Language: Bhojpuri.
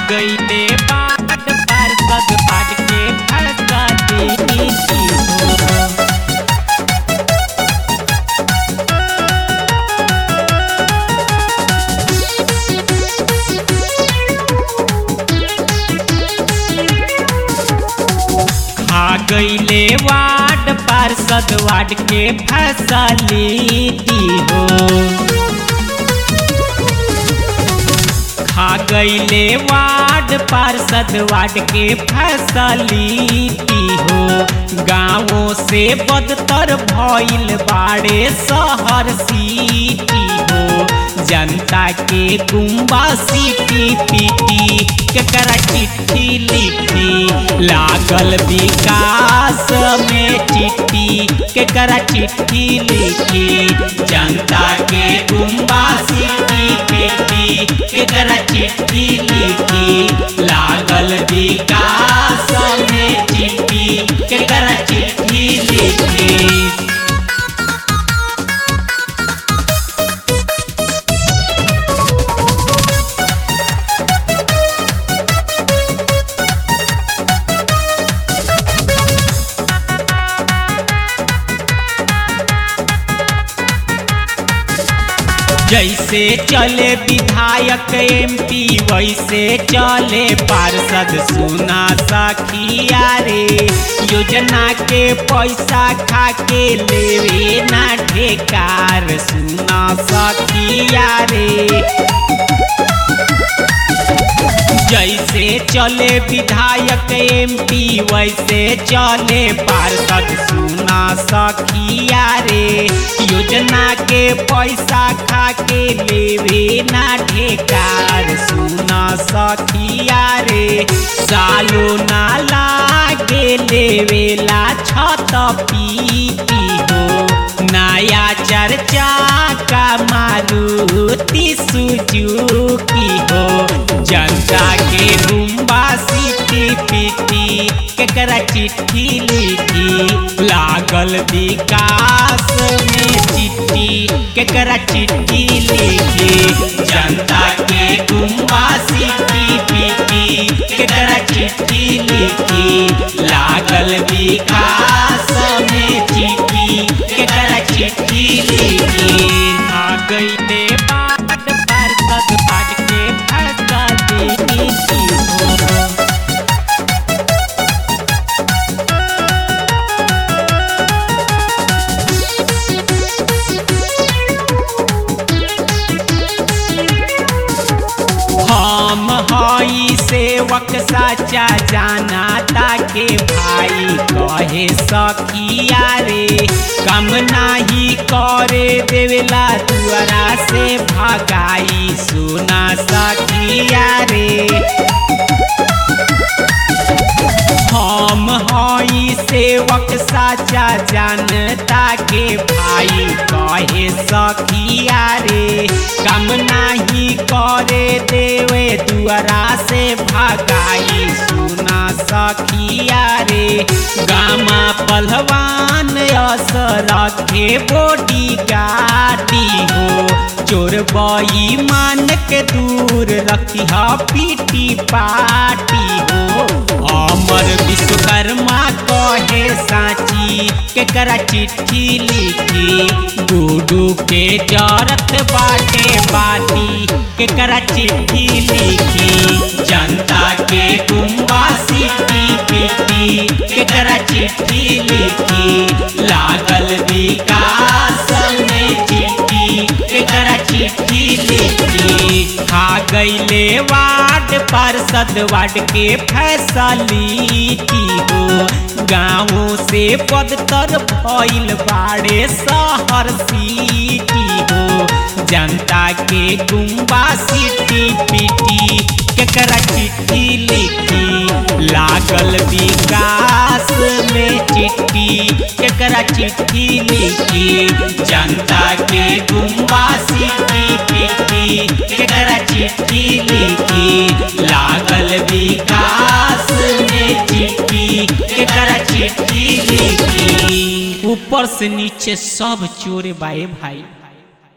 गईले बाट पार्षद बाट के फरसा देनी हो खा गईले वार्ड पार्षद वार्ड के फैसलिटी हो खा गईले वार्ड पार्षद वार्ड के फैसलिटी हो गाँवों से बदतर भइल बाड़े शहर सिटी हो जनता के गुम्बा सिटी पीटी केकरा चिट्ठी लिखी लागल विकास में चिट्ठी केकरा चिट्ठी लिखी जनता के गुम्बा सिटी पीटी केकरा चिट्ठी लिखी लागल विकास में चिट्ठी केकरा चिट्ठी लिखी जैसे चले विधायक एमपी वैसे चले पार्षद सुना सखिया रे योजना के पैसा खा के लेवे ना ठेकार सुना सखिया रे जैसे चले विधायक एमपी वैसे चले पार्षद सुना सखिया रे योजना के पैसा खा के लेवे ना ठेकार सुना सखिया रे सालो ना लागे लेवेला छत पीटी हो नया चर्चा का मारुति सुजुकी हो जनता के रुम्बा सिटी पीटी केकरा चिट्ठी लिखी लागल विकास में चिट्ठी केकरा चिट्ठी लिखी जनता के गुम्बा सिटी पीटी केकरा चिट्ठी लिखी लागल विकास में चिट्ठी केकरा चिट्ठी लिखी आ गईले बाट पार्षद बाट के फरसा देनी हो हम हई सेवक सच्चा जाना ताके भाई कहे सखिया रे कम नाही करे देवेला दुआरा से भगाई सुना सखिया रे हम हई सेवक साचा जानता के भाई कहे सखिया रे कम नाही करे देवे दुआरा से भगाई सुना सखिया रे गामा पहलवान अस रखे बोडी गाड़ी हो चोर बई मान के दूर रखी पीटी पार्टी हो अमर विश्वकर्मा कहे साची केकरा चिट्ठी लिखी गुडू के जरत बाटे बाटी केकरा चिट्ठी लिखी जनता के गुम्बा सिटी पीटी केकरा चिट्ठी लिखी लागल विकास में चिट्ठी केकरा चिट्ठी लिखी खा गईले वार्ड पार्षद वार्ड के फैसलिटी हो गाँव से पदतर भइल बाड़े शहर सिटी हो जनता के गुम्बा सिटी पीटी केकरा चिट्ठी लिखी लागल विकास में चिट्ठी केकरा चिट्ठी लिखी जनता के गुम्बा सिटी पीटी केकरा चिट्ठी लिखी लागल विकास में चिट्ठी केकरा चिट्ठी लिखी ऊपर से नीचे सब चोरे बाए भाई